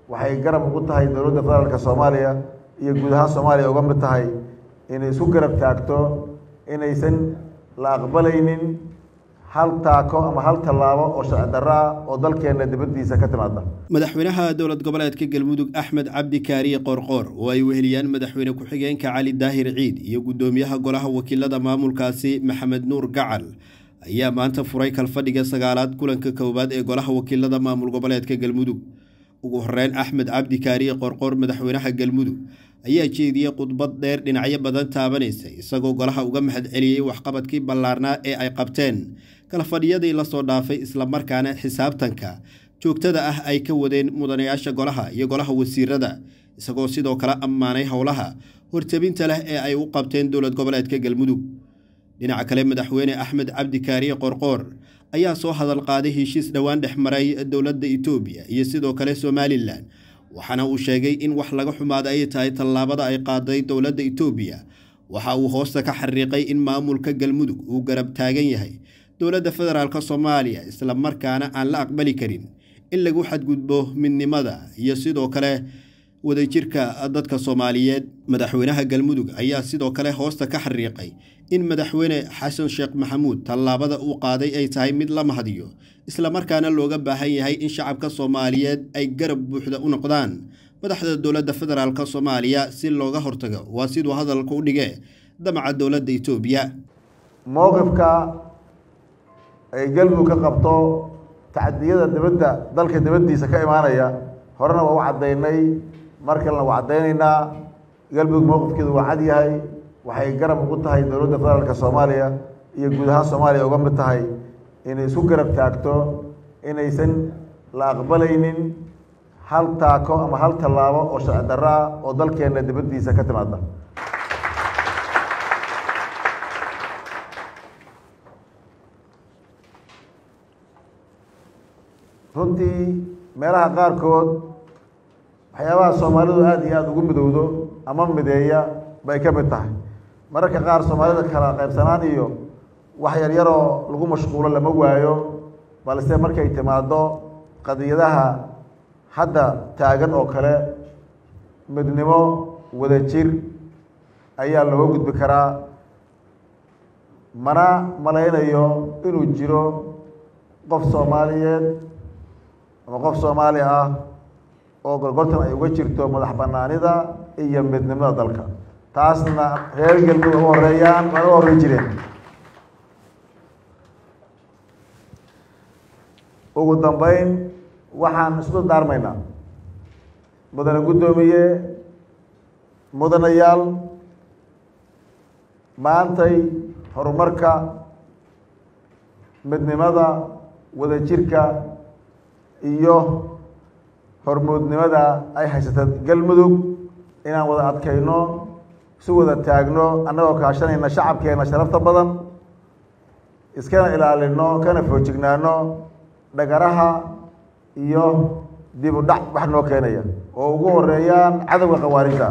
waxay garab ugu tahay dowladda federaalka soomaaliya iyo guud ahaan soomaaliya uga mid tahay inay isku garab taagto inaysan la aqbalaynin hal taako ama hal tallaabo oo sharci darro ah oo dalkeenna dibaddiisa ka timaada madaxweynaha dowlad goboleedka galmudug axmed cabdi kaariye qoorqoor oo ay weheliyaan madaxweyne ku-xigeenka cali daahir ciid iyo guddoomiyaha golaha wakiilada maamulkaasi maxamed nuur gacal ayaa maanta furay kalfadhiga sagaalaad kulanka koowaad ee golaha wakiilada maamul goboleedka galmudug ugu horeyn axmed cabdi kaariye qoorqoor madaxweynaha galmudug ayaa jeediyey khudbad dheer dhinacyo badan taabanaysa isagoo golaha uga mahad celiyey waxqabadkii ballaarnaa ee ay qabteen kalfadhiyadii lasoo dhaafay islamarkaana xisaabtanka joogtada ah ay ka wadeen mudanayaasha golaha iyo golaha wasiirada isagoo sidoo kale ammaanay howlaha hortabinta leh ee ay u qabteen dowlad goboleedka galmudug dhinaca kale madaxweyne axmed cabdi kaariye qoorqoor ayaa soo hadal qaaday heshiis dhowaan dhex maray dowladda itoobiya iyo sidoo kale somalilan waxaana uu sheegay in wax laga xumaada ay tahay tallaabada ay qaaday dowladda itoobiya waxa uu hoosta ka xariiqay in maamulka galmudug uu garab taagan yahay dowladda federaalk soomaaliya islamarkaana aan la aqbali karin in lagu xadgudbo midnimada iyo sidoo kale wadajirka dadka soomaaliyeed madaxweynaha galmudug ayaa sidoo kale hoosta ka xariiqay in madaxweyne xasan sheekh maxamuud tallaabada uu qaaday ay tahay mid la mahadiyo islamarkaana looga baahan yahay in shacabka soomaaliyeed ay garab buuxda u noqdaan madaxda dowladda federaalk soomaaliya si looga hortago waa siduu hadalka u dhige damaca dowladda itoobiya mowqifka ay galmudug ka qabto tacadiyada dibadda dalka dibaddiisa ka imaanaya horena waa u caddaynay mar kalena waa caddaynaynaa galmudug mowqifkeedu waa cad yahay waxay garab ugu tahay dowladda federaalka soomaaliya iyo guud ahaan soomaaliya uga mid tahay inay isku garab taagto inaysan la aqbalaynin hal taako ama hal tallaabo oo sharci darro ah oo dalkeenna dibaddiisa ka timaada runtii meelaha qaarkood waxyaabaha soomaalidu aada iyo aada ugu midowdo ama mideeya bay ka mid tahay mararka qaar soomaalida kala qaybsanaan iyo wax yaryaroo lagu mashquulo lama waayo balse markay timaado qadiyadaha hadda taagan oo kale midnimo wadajir ayaa looga gudbi karaa mana malaynayo inuu jiro qof soomaaliyeed ama qof soomaali ah oo gorgortan ay uga jirto madax banaanida iyo midnimada dalka taasna reer galmudug uga horeeyaan waana uga horey jireen ugu dambeyn waxaan isku daarmaynaa mudane guddoomiye mudanayaal maantay horumarka midnimada wadajirka iyo hormuudnimada ay haysata galmudug inaan wada adkayno isu wada taagno annagoo kaashanayna shacabkeena sharafta badan iskana ilaalino kana foojignaano dhagaraha iyo dib u dhac wax noo keenaya oo ugu horeeyaan cadowga khawaarijta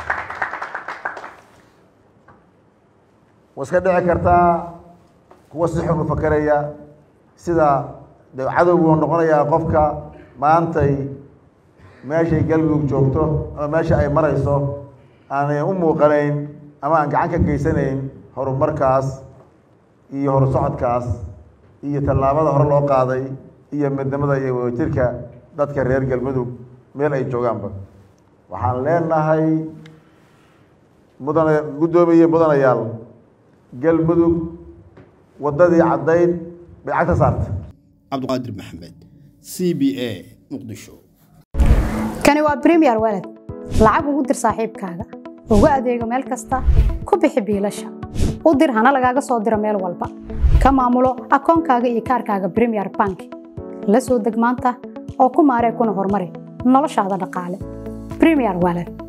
wa iska dhici kartaa kuwa si xun u fakeraya sida de cadowgu noqonayaa qofka maantay meeshay galmudug joogto ama meesha ay marayso aanay u muuqanayn ama aan gacan ka geysanayn horumarkaas iyo horsocodkaas iyo tallaabada hore loo qaaday iyo midnimada iyo wadajirka dadka reer galmudug meel ay joogaanba waxaan leenahay mudane guddoomiye mudanayaal galmudug waddadii caddayd bay cagta saarta cabdiqaadir maxamed c b a muqdisho kani waa bremiyer walad lacag ugu dir saaxiibkaaga ugu adeego meel kasta ku bixi biilasha u dir hana lagaaga soo diro meel walba ka maamulo akoonkaaga iyo kaarkaaga bremiyer bank la soo deg maanta oo ku maaree kuna horumari noloshaada dhaqaale bremiyer walad